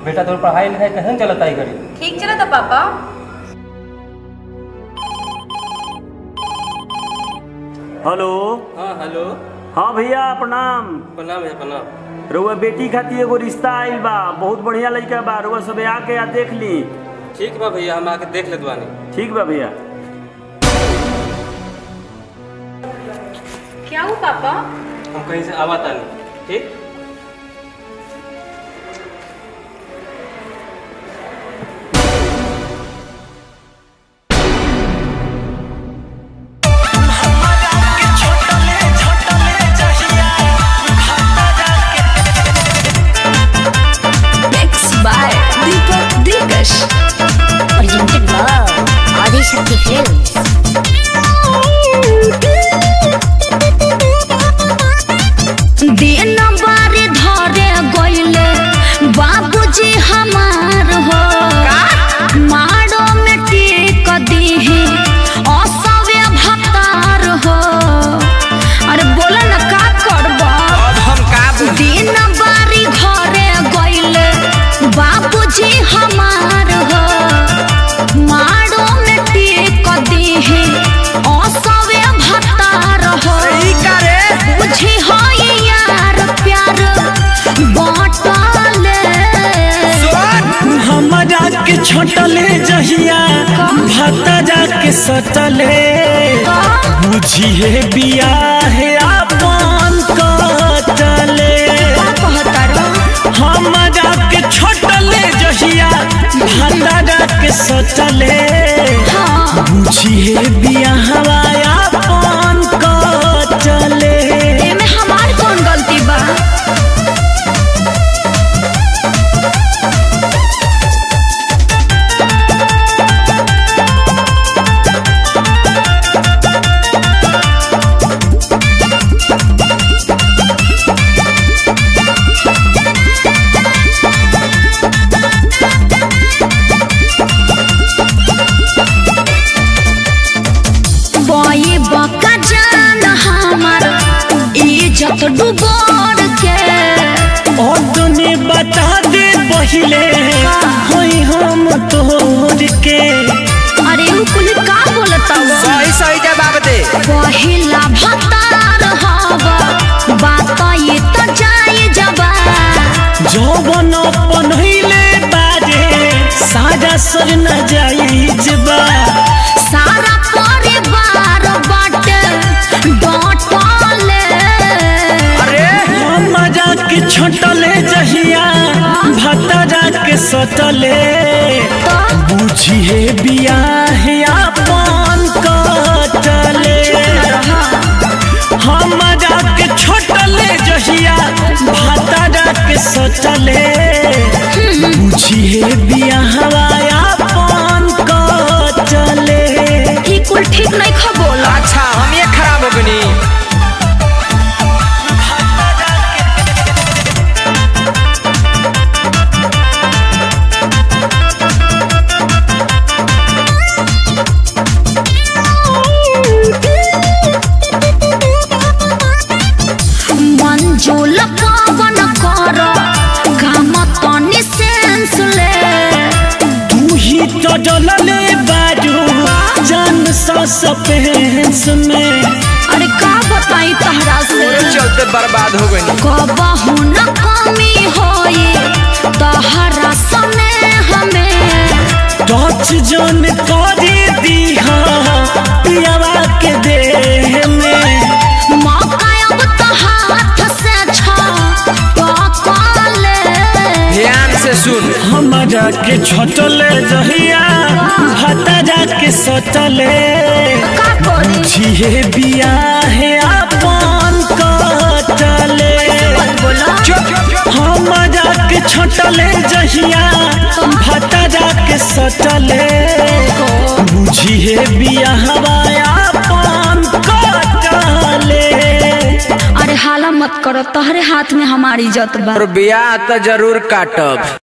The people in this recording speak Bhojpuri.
बेटा तोर पढ़ाई लिखाई कैसे चलता है घड़ी ठीक चला था पापा हेलो हाँ हेलो हाँ भैया प्रणाम प्रणाम है प्रणाम रउआ बेटी खातिर एगो रिश्ता आइल बा बहुत बढ़िया लड़का बा रउआ सबे आके आ देख ली ठीक बा भैया हम आके देख लेत बानी ठीक बा भैया क्या हुआ पापा हम कहीं से आवा तानी ठीक Mixed by Deepak Dikash. Presented by Adishakti Films. दिन बारी धरे गईले बाबूजी हमार हो मारो में टीक दीही असवे भतार हो अरे बोला ना का करबा दिन बारी घरे गईले बाबूजी हमार हो मारो में टीक दीही असवे भतार हो बुझी हो यार प्यार बाटले हमरा के छोटले जहिया भतरा के सटले बुझिए बियाह अपन कटले हमरा के छोटले जहिया भतरा के सटले बुझिए बियाह अपन कटले एमे हमार कौन गलती बा बई बका जान हमार इज्जत डुबोर के और तूने बता दे पहले होई हम तोर के अरे उ कुल का बोलता सही सही जवाब दे पहिला भतार हवा बात ये तो जाए जबा जौवन पनहिले बाजे साजा सर न जाइज बा सारा परिवार बाटे डटले अरे मजा के छोटले जहिया भतरा के सटले बुझिए बियाह अपन कटले हमरा के छोटले जहिया भतरा के सटले बुझिए बियाह अपन कटले ई कुल ठीक नहीं खा बोला अच्छा हम ये खराब हो गनी मंजूल पवन कर काम तनी सेंस ले तू ही तो डलले बाजू जान सा सपेंस में अरे का बताई तहरा से चलते बर्बाद हो गनी कबहू न कमी होई तहरा सने हमें टच जोन करे दीहा पियावा के देह में मौका अब तो हाथ से छले ध्यान से सुन हमरा के छोटले जहिया भतरा के सटले का करी छिए बियाह अपन कटले बोला हमरा के छोटले जहिया भतरा के सटले बुझिए बियाहवा अपन कटले अरे हाला मत करो तहरे हाथ में हमारी इज्जत बा और बियाह तो जरूर काटब